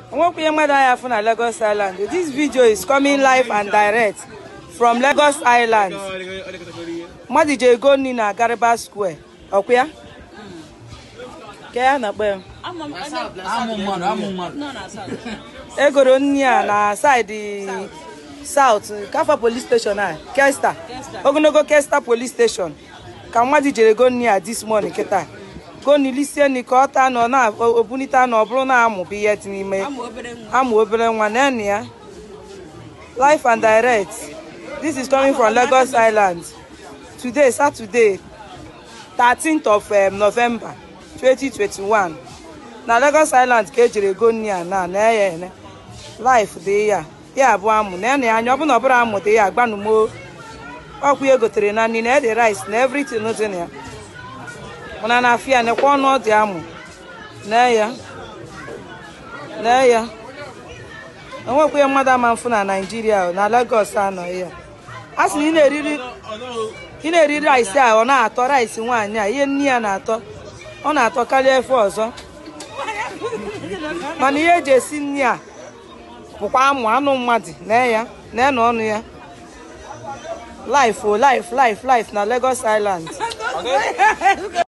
onwekwa ihe mmadụ anyị afụ na Lagos Island this video is coming live and direct from Lagos Island mmadụ ji ego nri na Gariba Square ọkwa ya ka ya na-akpọ ya amụ mmadụ amụ mmadụ egoro nri a na saịdị South Kafa police station a Kesta ogologo Kesta police station ka mmadụ jere ego nri a this morning kịta gonilisie nri ka ọ taa na ọ na-obunite na ọ bụrụ na amụ bụ ihe dị n'ime amụ obere nwa nene ya live and direct this is coming from Lagos Island today Saturday 13th of um, November 2021 na Lagos Island ka ejiri ego nri a na na ya ene life dị ya ya bụ amụ na ene anya ọ bụ na ọ bụrụ amụ dị ya agbanumo ọkwa ya gotere na nri na ede rice na everything dị na ya mana na afịa nekwa ọnụ ọ dị amụ na ya na ya onwekwa ihe mmadụ ama mfụ na naijiria na Lagos anọghị ya a sị na ị na-eriri ị na-eri rice a ọ na-atọ rice nwaanyị a ihe nne ya na-atọ ọ na-atọ karịa efe ọzọ mana ihe eji esi nri a bụkwa amụ anụ mmadụ na ya na na ọnụ ya life o life life life na Lagos Island